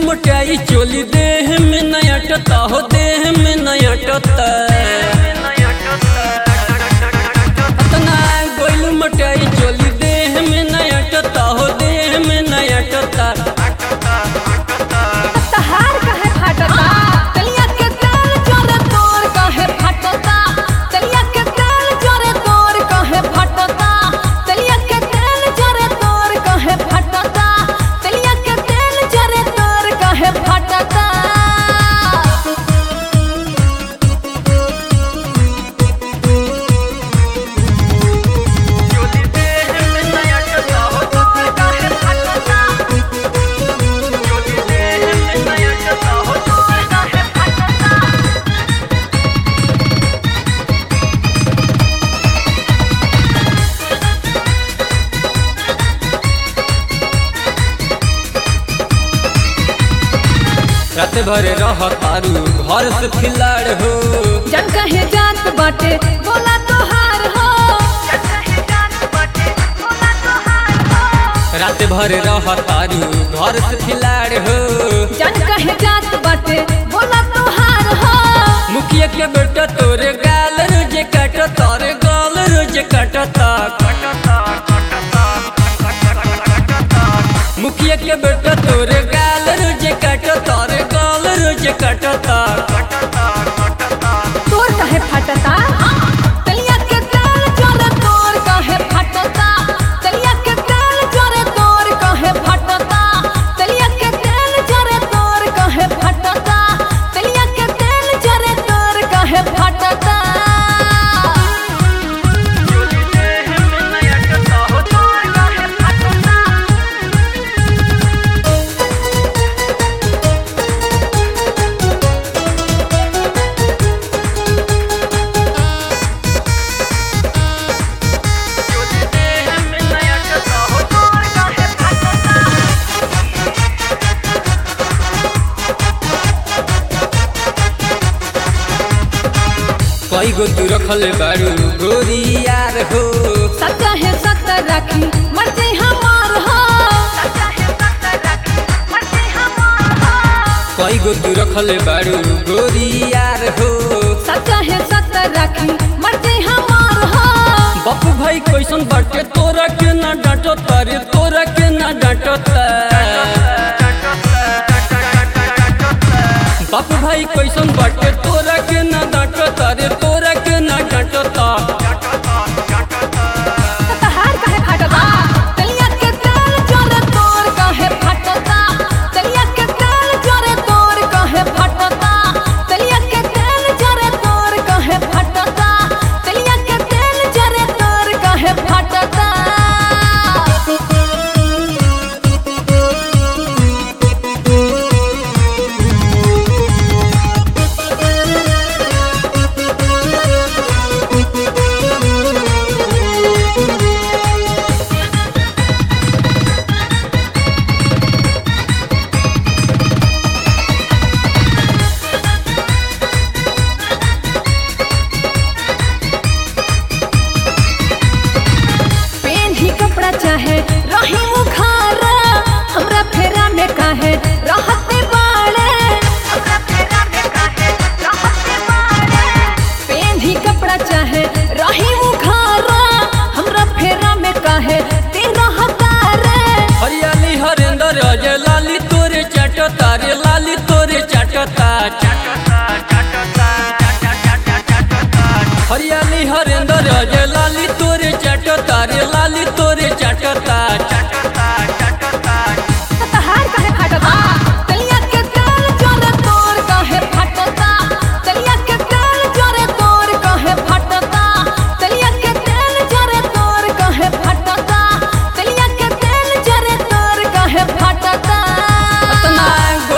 मोटाई चोली देह में नया टता हो देह में नया टता अतना गोइल मोटाई चोली देह में नया टता हो देह में नया टता तहार काहे फाटता तलिया के तेल जोरे तोर काहे फाटता तलिया के तेल जोरे तोर काहे फाटता तलिया के तेल जोरे तोर काहे फाटता तलिया के तेल जोरे तोर काहे फाटता चोली देह में नया टता हो तोर काहे फाटता चोली देह में नया टता हो तोर काहे फाटता रात भर रह तारू घर से खिलाड़ हो जन कहे जात बाटे बोला तोहार हो रात भर रह तारू घर से खिलाड़ हो जन कहे जात बाटे बोला तोहार हो मुखिया के बेटा तोरे गाल रोजे काट तारे गाल रोजे काटता मुखिया के बेटा तोरे गाल रोजे काट तारे गाल रोजे काटता तोर काहे फाटता तलिया के तेल जोरे तोर काहे फाटता तलिया के तेल जोरे तोर काहे फाटता तलिया के तेल जोरे तोर काहे फाटता तलिया के तेल जोरे तोर काहे फाटता कई गो तू रखल बारू गोरी यार हो सच है सच रखी मर्जी हमार हो कई गो तू रखल बारू गोरी यार हो सच है सच रखी मर्जी हमार हो बापू भाई कैसन बाटे तोरा के ना डांटो तारे तोरा के ना डांटो बापू भाई कैसन बाटे तोरा के ना